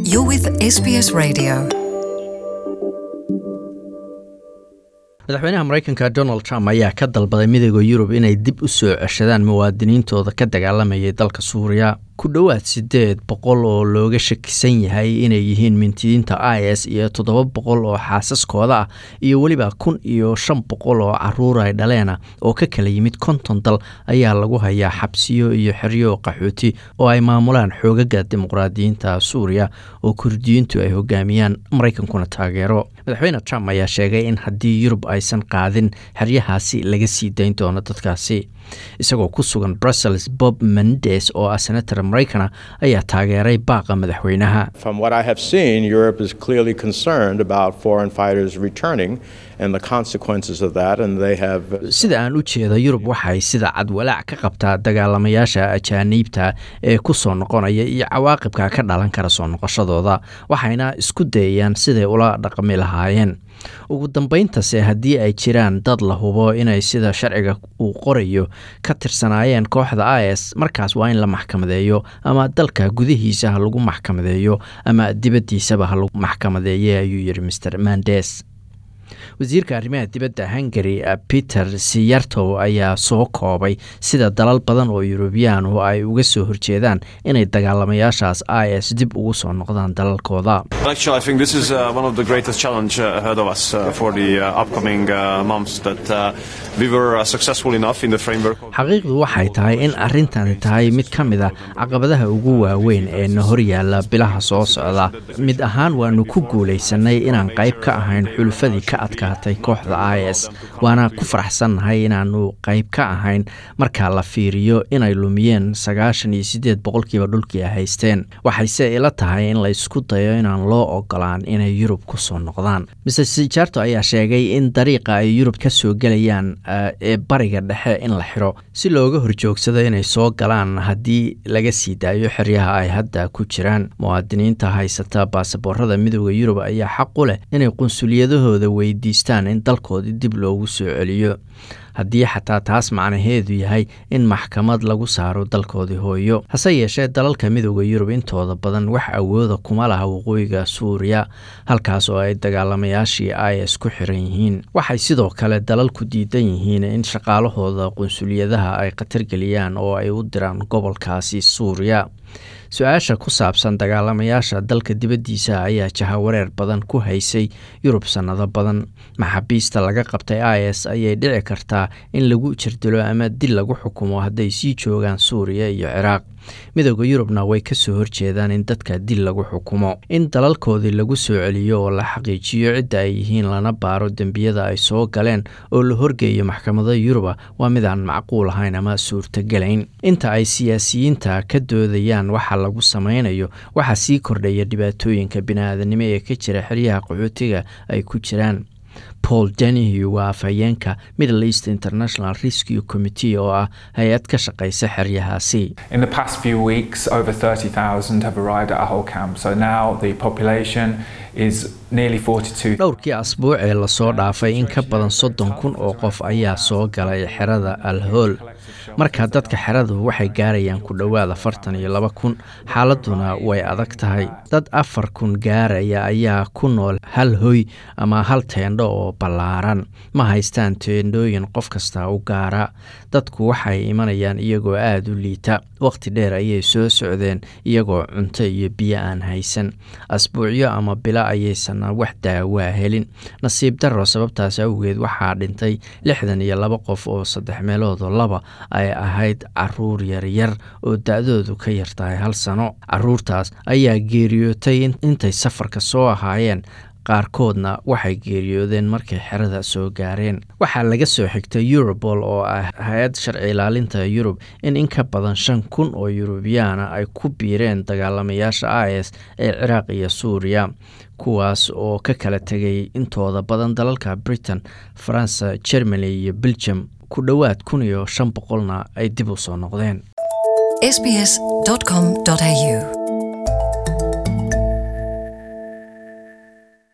You're with SBS Radio. madaxweynaha mareykanka donald trump ayaa ka dalbaday midooda yurub inay dib u soo ceshadaan muwaadiniintooda ka dagaalamayay dalka suuriya ku dhowaad siddeed boqol oo looga shakisan yahay inay yihiin mintidiinta i s iyo toddoba boqol oo xaasaskooda ah iyo weliba kun iyo shan boqol oo caruur ay dhaleena oo ka kala yimid konton dal ayaa lagu hayaa xabsiyo iyo xeryo qaxooti oo ay maamulaan xoogaga dimuqraadiyiinta suuriya oo kurdiyiintu ay hogaamiyaan maraykankuna taageero madaxweyne trump ayaa sheegay in haddii yurub aysan qaadin xeryahaasi laga sii dayn doono dadkaasi isagoo ku sugan brussels bob mendes oo ah senator maraykana ayaa taageeray baaqa madaxweynaha From what I have seen, Europe is clearly concerned about foreign fighters returning and the consequences of that, and they have. sida aan u jeeda yurub waxay sida cad walaac ka qabtaa dagaalamayaasha ajaaniibta ee ku soo noqonaya iyo cawaaqibka ka dhalan kara soo noqoshadooda waxayna isku dayayaan siday ula dhaqmi lahaayeen ugu dambayntase haddii ay jiraan dad la hubo inay sida sharciga uu qorayo ka tirsanaayeen kooxda i s markaas waa in la maxkamadeeyo ama dalka gudihiisa ha lagu maxkamadeeyo ama dibaddiisaba ha lagu maxkamadeeye ayuu yidhi mr mandes wasiirka arrimaha dibadda hungary peter siyartow ayaa soo koobay sida dalal badan oo yurubiyaanu ay uga soo horjeedaan inay dagaalamayaashaas i s dib ugu soo noqdaan dalalkooda Actually, I think this is uh, one of the greatest challenge uh, ahead of us uh, for the uh, upcoming uh, months. That uh, we were uh, successful enough in the framework. Of xaqiiqdu waxay tahay in arrintani tahay mid ka mid a caqabadaha ugu waaweyn ee na horyaala bilaha soo socda mid ahaan waanu ku guulaysanay inaan qayb ka ahayn xulufadii ka adkaatay kooxda i s waana ku faraxsannahay inaanu qayb ka ahayn marka la fiiriyo inay lumiyeen sagaashan iyo siddeed boqolkiiba dhulkii ay haysteen waxayse ila tahay in la isku dayo inaan loo ogolaan inay yurub ku soo noqdaan mr sijarto ayaa sheegay in dariiqa ay yurub ka soo gelayaan eh, ee bariga dhexe in la xiro si looga horjoogsado inay soo galaan haddii laga sii daayo xeryaha ay hadda ku jiraan muwaadiniinta haysata baasaboorada midooda yurub ayaa xaq u leh inay qunsuliyadahooda weydiistaan in dalkoodii dib loogu soo celiyo haddii xataa taas macnaheedu yahay in maxkamad lagu saaro dalkoodii hooyo hase yeeshee dalalka midooda yurub intooda badan wax awooda kuma laha waqooyiga suuriya halkaas oo ay dagaalamayaashii i s ku xiran yihiin waxay sidoo kale dalalku diidan yihiin in shaqaalahooda qunsuliyadaha ay khatargeliyaan oo ay u diraan gobolkaasi suuriya su-aasha ku saabsan dagaalamayaasha dalka dibaddiisa ayaa jahawareer badan ku haysay yurub sannado badan maxaabiista laga qabtay i s ayay dhici kartaa in lagu jirdilo ama dil lagu xukumo hadday sii joogaan suuriya iyo ciraaq midooda yurubna way ka soo horjeedaan in dadka dil lagu xukumo in dalalkoodii lagu soo celiyo oo la xaqiijiyo cidda ay yihiin lana baaro dembiyada ay soo galeen oo la horgeeyo maxkamada yuruba waa midaan macquul ahayn ama suurtogelayn inta ay siyaasiyiinta ka doodayaan waxa lagu samaynayo waxaa sii kordhaya dhibaatooyinka bini-aadanimo ee ka jira xeryaha qaxootiga ay ku jiraan paul dennehy waa afhayeenka middle east international rescue committee oo ah hay-ad ka shaqaysa xeryahaasi In the past few weeks, over 30,000 have arrived at our whole camp. So now the population is nearly 42. dhowrkii asbuuc ee lasoo dhaafay in ka badan soddon kun oo qof ayaa soo galay xerada alhool marka dadka xeradu waxay gaarayaan ku dhowaad afartan iyo laba kun xaaladuna way adag tahay dad afar kun gaaraya ayaa ku nool hal hoy ama hal teendho oo ballaaran ma haystaan teendhooyin qof kasta u gaara dadku waxay imanayaan iyagoo aada u liita waqti dheer ayay soo socdeen iyagoo cunto iyo biyo aan haysan asbuucyo ama bilo ayaysan wax daawaa helin nasiib darro sababtaas awgeed waxaa dhintay lixdan iyo laba qof oo saddex meeloodoo laba ay ahayd caruur yaryar oo da-doodu ka yartahay hal sano caruurtaas ayaa geeriyootay intay safarka soo ahaayeen qaarkoodna waxay geeriyoodeen markay xerada soo gaareen waxaa laga soo xigtay eurobol oo ah hay-ad sharci ilaalinta yurub in in ka badan shan kun oo yurubiyaana ay ku biireen dagaalamayaasha i s ee ciraaq iyo suuriya kuwaas oo ka kala tegay intooda badan dalalka britain faransa germany iyo belgium ku dhowaad kun iyo shan boqolna ay dib u soo noqdeen sbs.com.au